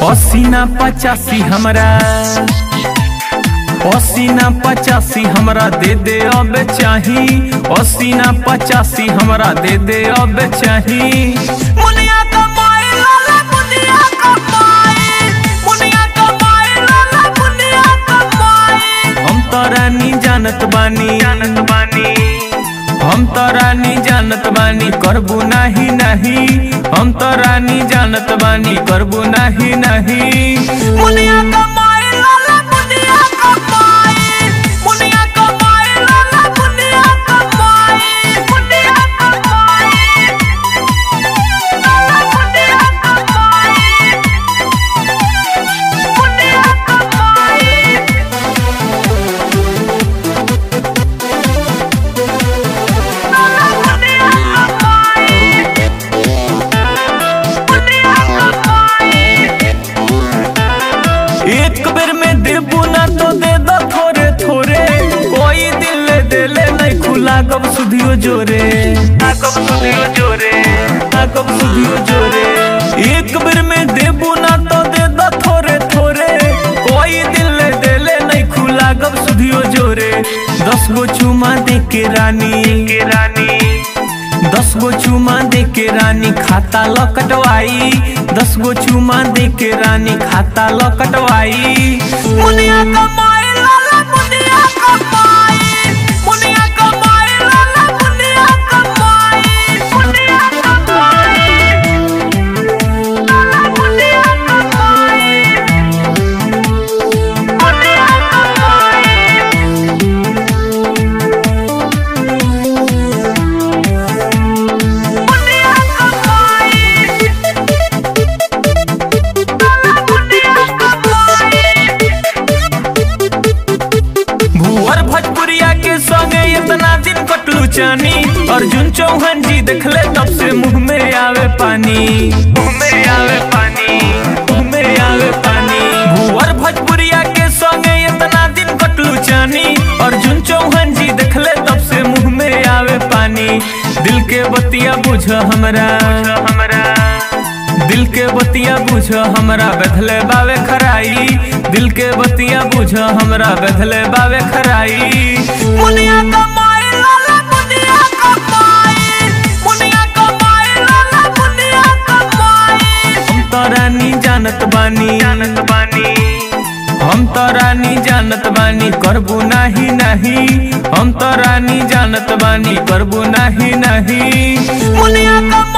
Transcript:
पसीना पचासी हमरा पसीना पचासी हमरा दे दे अब चाही पसीना पचासी हमरा दे दे अब चाही मुनिया कमाए लाला मुनिया कमाए मुनिया कमाए लाला मुनिया कमाए हम तो रानी जानत बानी जानत बानी हम तो रानी जानत बानी करबू नाही नाही हम तो रानी जानत बानी करबू नाही नाही मुनिया कमाए लाला मुनिया कमाए मुनिया कमाए लाला मुनिया कमाए मुनिया कमाए लाला मुनिया कमाए मुनिया कमाए एक बेर में देबू ना तो दे दो थोड़े थोड़े कोई दिल दे ले नहीं खुला कब सुधियो जोरे कब सुधियो जोरे कब सुधियो जोरे एक बेर में देबू ना तो दे दो थोड़े थोड़े कोई दिल दे ले नहीं खुला कब सुधियो जोरे दस गो चुमा दे के रानी के रानी दस गो चुमा दे के रानी खाता ल कटवाई दस गो चुमा दे के रानी खाता ल कटवाई मुनिया कमाए लाला मुनिया कमाए मुनिया कमाए लाला मुनिया कमाए मुनिया कमाए लाला मुनिया कमाए मुनिया कमाए मुनिया कमाए लाला मुनिया कमाए भुअर भोजपुरिया के संगे इतना दिन कटलू चानी अर्जुन चौहान जी देखले तब से मुंह में आवे पानी मुंह में आवे पानी मुंह में आवे पानी भुअर भोजपुरिया के संगे इतना दिन कटलू चानी अर्जुन चौहान जी देखले तब से मुंह में आवे पानी दिल के बतिया बुझ हमरा हमरा दिल के बतिया बुझ हमरा बदले बावे खराई दिल के बतिया बुझ हमरा बदले बावे खराई मुनिया कमाए लाला मुनिया कमाए मुनिया कमाए लाला मुनिया कमाए हम तो रानी जानत बानी जानत बानी हम तो रानी जानत बानी करबू नाही नाही हम तो रानी जानत बानी करबू नाही नाही मुनिया कमाए